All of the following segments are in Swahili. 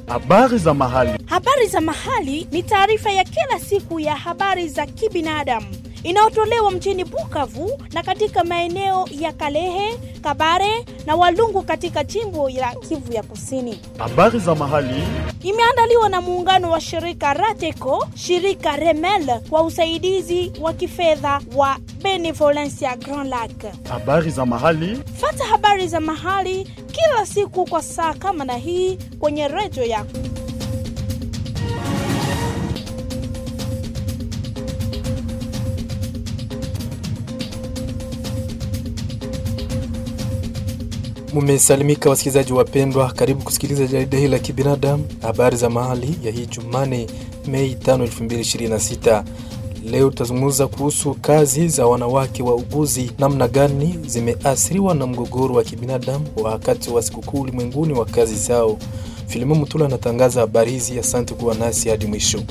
Habari za mahali. Habari za mahali ni taarifa ya kila siku ya habari za kibinadamu inayotolewa mjini Bukavu na katika maeneo ya Kalehe, Kabare na Walungu katika jimbo la Kivu ya Kusini. Habari za mahali. Imeandaliwa na muungano wa shirika Rateco, shirika Remel kwa usaidizi wa kifedha wa Benevolencia Grand Lac. Habari za mahali. Fata habari za mahali kila siku kwa saa kama na hii kwenye redio yako. Mumesalimika wasikilizaji wapendwa, karibu kusikiliza jarida hili la kibinadamu, habari za mahali ya hii Jumane, Mei 5, 2026. Leo tutazungumza kuhusu kazi za wanawake wa uguzi, namna gani zimeathiriwa na mgogoro wa kibinadamu wakati wa sikukuu ulimwenguni wa kazi zao. Filimu Mutula anatangaza habari hizi. Asante kuwa nasi hadi mwisho.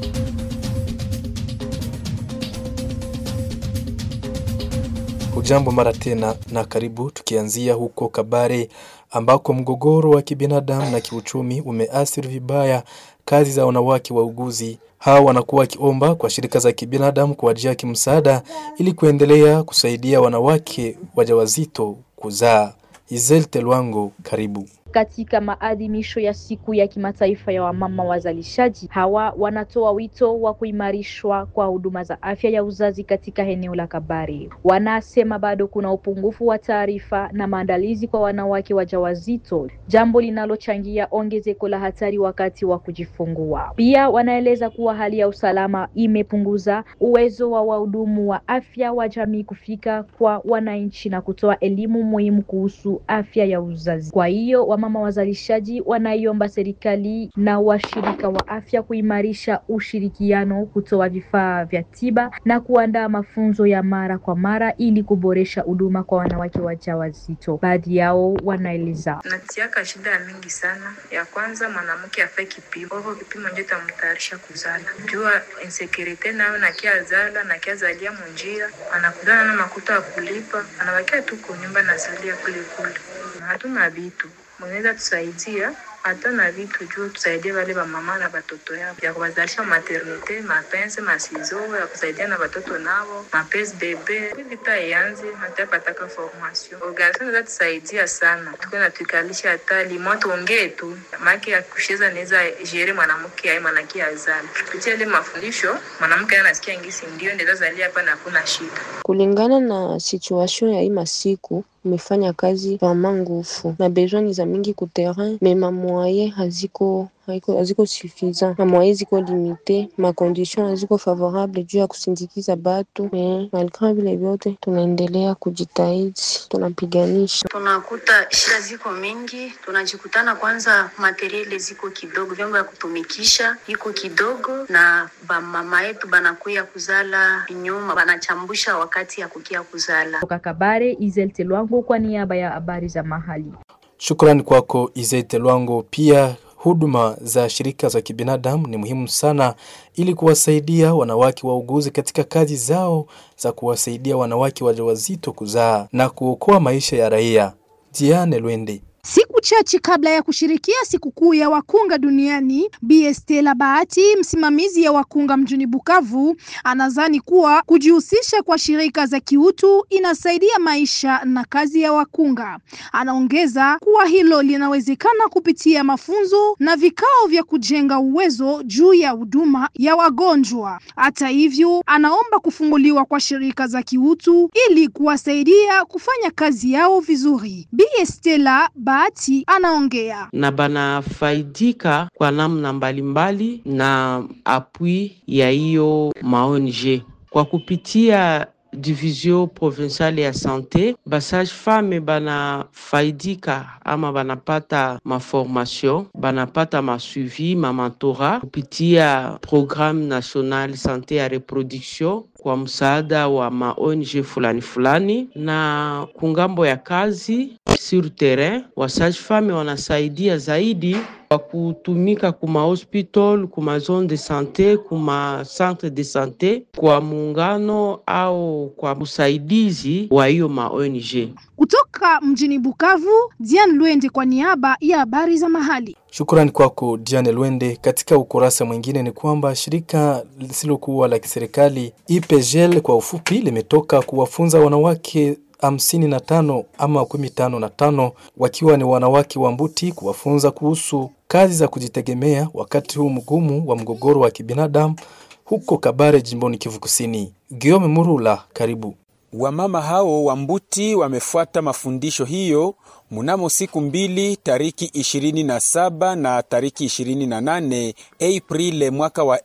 Hujambo mara tena na karibu, tukianzia huko Kabare ambako mgogoro wa kibinadamu na kiuchumi umeathiri vibaya kazi za wanawake wauguzi. Hawa wanakuwa wakiomba kwa shirika za kibinadamu kuwajia kimsaada ili kuendelea kusaidia wanawake wajawazito kuzaa. Izel Telwango, karibu. Katika maadhimisho ya siku ya kimataifa ya wamama wazalishaji, hawa wanatoa wito wa kuimarishwa kwa huduma za afya ya uzazi katika eneo la Kabare. Wanasema bado kuna upungufu wa taarifa na maandalizi kwa wanawake wajawazito, jambo linalochangia ongezeko la hatari wakati wa kujifungua. Pia wanaeleza kuwa hali ya usalama imepunguza uwezo wa wahudumu wa afya wa jamii kufika kwa wananchi na kutoa elimu muhimu kuhusu afya ya uzazi. Kwa hiyo wamama wazalishaji wanaiomba serikali na washirika wa afya kuimarisha ushirikiano, kutoa vifaa vya tiba na kuandaa mafunzo ya mara kwa mara ili kuboresha huduma kwa wanawake wajawazito. Baadhi yao wanaeleza natiaka shida ya mingi sana. Ya kwanza mwanamke afe kipimo, hivyo kipimo ndio itamtayarisha kuzala. Jua insecurity nayo nakia zala nakia zalia munjira, anakutana na makuta ya kulipa, anabakia tu kunyumba nazalia kule kule, hatuna vitu mweneza tusaidia hata na vitu juu tusaidie wale wamama na watoto yao ya kuwazalisha maternite mapense masizo ya kusaidia na watoto nao mapes bebe vita ianze hatapataka formation organisation za tusaidia sana tuko na tukalisha hata limo tuongee tu maki ya kusheza naweza jere mwanamke ai mwanamke azali kupitia ile mafundisho mwanamke anasikia ngisi ndio ndeza zalia hapa na kuna shida kulingana na situation ya hii masiku umefanya kazi vraiment ngufu na besoin za mingi ku terrain mais ma moyen haziko haiko haziko suffisant na moyen ziko limite, ma condition haziko favorable juu ya kusindikiza batu mais malgré vile vyote tunaendelea kujitahidi, tunapiganisha. Tunakuta shida ziko mingi, tunajikutana kwanza, materiele ziko kidogo, vyombo vya kutumikisha iko kidogo, na bamama yetu banakuya kuzala nyuma, banachambusha wakati ya kukia kuzala. Toka Kabare, Izel Telwango kwa niaba ya habari za mahali. Shukrani kwako Izete Lwango. Pia huduma za shirika za kibinadamu ni muhimu sana ili kuwasaidia wanawake wauguzi katika kazi zao za kuwasaidia wanawake wajawazito kuzaa na kuokoa maisha ya raia. Diane Lwende Siku chache kabla ya kushirikia sikukuu ya wakunga duniani, Bi Stella Bahati, msimamizi ya wakunga mjini Bukavu, anadhani kuwa kujihusisha kwa shirika za kiutu inasaidia maisha na kazi ya wakunga. Anaongeza kuwa hilo linawezekana kupitia mafunzo na vikao vya kujenga uwezo juu ya huduma ya wagonjwa. Hata hivyo, anaomba kufunguliwa kwa shirika za kiutu ili kuwasaidia kufanya kazi yao vizuri. Bi Stella Bahati anaongea na banafaidika kwa namna mbalimbali na apui ya hiyo maong kwa kupitia division provinciale ya sante basage femme banafaidika ama banapata maformation banapata masuivi mamentorat kupitia programme national sante ya reproduction kwa msaada wa ma ONG fulani fulani, na kungambo ya kazi sur terrain wasage femme wanasaidia zaidi kwa kutumika kuma hospital kuma zone de sante kuma centre de sante kwa muungano au kwa usaidizi wa hiyo ma ONG. kutoka mjini Bukavu. Diane Lwende kwa niaba ya habari za mahali. Shukrani kwako Diane Lwende. Katika ukurasa mwingine ni kwamba shirika lisilokuwa la kiserikali IPGL kwa ufupi limetoka kuwafunza wanawake hamsini na tano ama makumi tano na tano wakiwa ni wanawake wa Mbuti kuwafunza kuhusu kazi za kujitegemea wakati huu mgumu wa mgogoro wa kibinadamu huko Kabare jimboni Kivu Kusini. Giome Murula, karibu. Wamama hao wa Mbuti wamefuata mafundisho hiyo mnamo siku mbili tariki 27 na tariki 28 Aprili mwaka wa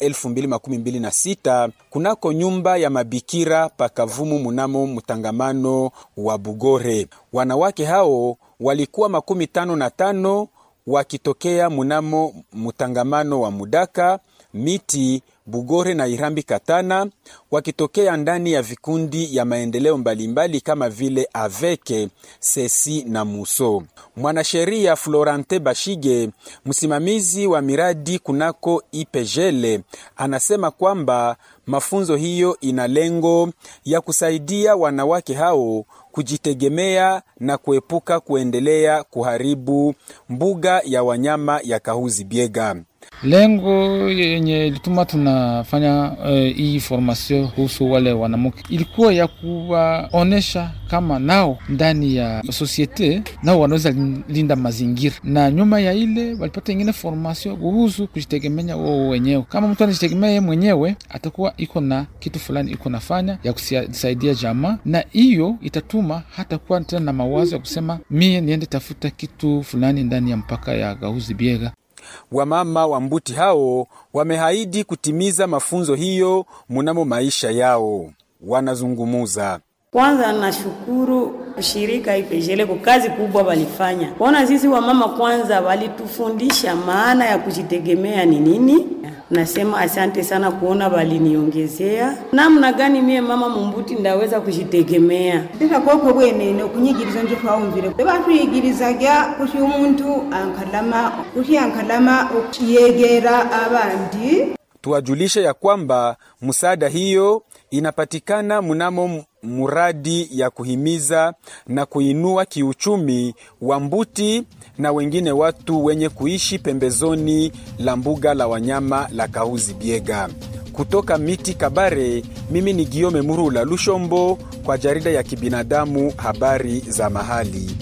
2026 kunako nyumba ya mabikira pakavumu mnamo mtangamano wa Bugore. Wanawake hao walikuwa makumi tano na tano wakitokea mnamo mtangamano wa Mudaka, Miti, Bugore na Irambi Katana, wakitokea ndani ya vikundi ya maendeleo mbalimbali kama vile Aveke, Sesi na Muso. Mwanasheria Florante Bashige, msimamizi wa miradi kunako IPGL, anasema kwamba mafunzo hiyo ina lengo ya kusaidia wanawake hao kujitegemea na kuepuka kuendelea kuharibu mbuga ya wanyama ya Kahuzi Biega. Lengo yenye ilituma tunafanya hii uh, formation kuhusu wale wanamke ilikuwa ya kuwaonesha kama nao ndani ya sosiete nao wanaweza linda mazingira, na nyuma ya ile walipata ingine formation kuhusu kujitegemea wao wenyewe. Kama mtu anajitegemea yeye mwenyewe, atakuwa iko na kitu fulani iko nafanya ya kusaidia jamaa, na hiyo itatuma hata kuwa tena na mawazo ya kusema mie niende tafuta kitu fulani ndani ya mpaka ya Gahuzi Biega. Wamama wa Mbuti hao wamehaidi kutimiza mafunzo hiyo mnamo maisha yao. Wanazungumuza kwanza, nashukuru shirika IPGL kwa kazi kubwa walifanya. Kuona sisi wamama kwanza walitufundisha maana ya kujitegemea ni nini. Nasema asante sana kuona waliniongezea namna gani mie mama mumbuti ndaweza kujitegemea ndikakoko bwenene okunyigiriza nje twawumvire batuyigirizaga kuti umuntu ankalama kuti ankalama okuyegera abandi tuwajulishe ya kwamba msaada hiyo inapatikana mnamo muradi ya kuhimiza na kuinua kiuchumi wa Mbuti na wengine watu wenye kuishi pembezoni la mbuga la wanyama la Kahuzi Biega. Kutoka Miti Kabare, mimi ni Giome Murula Lushombo kwa jarida ya kibinadamu habari za mahali.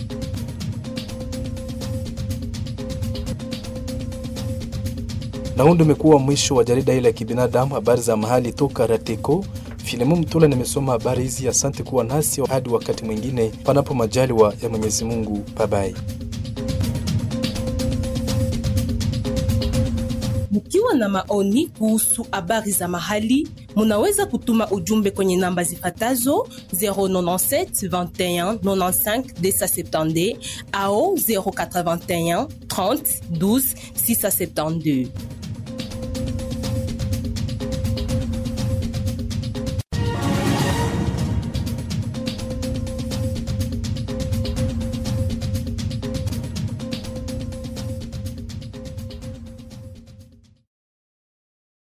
Na huu ndio umekuwa mwisho wa jarida hili la kibinadamu habari za mahali toka Rateko. Filemu Mtula nimesoma habari hizi. Asante kuwa nasi hadi wakati mwingine, panapo majaliwa ya Mwenyezi Mungu. Babai. Mkiwa na maoni kuhusu habari za mahali, munaweza kutuma ujumbe kwenye namba zifatazo 097 21 95 270 au 081 30 12 672.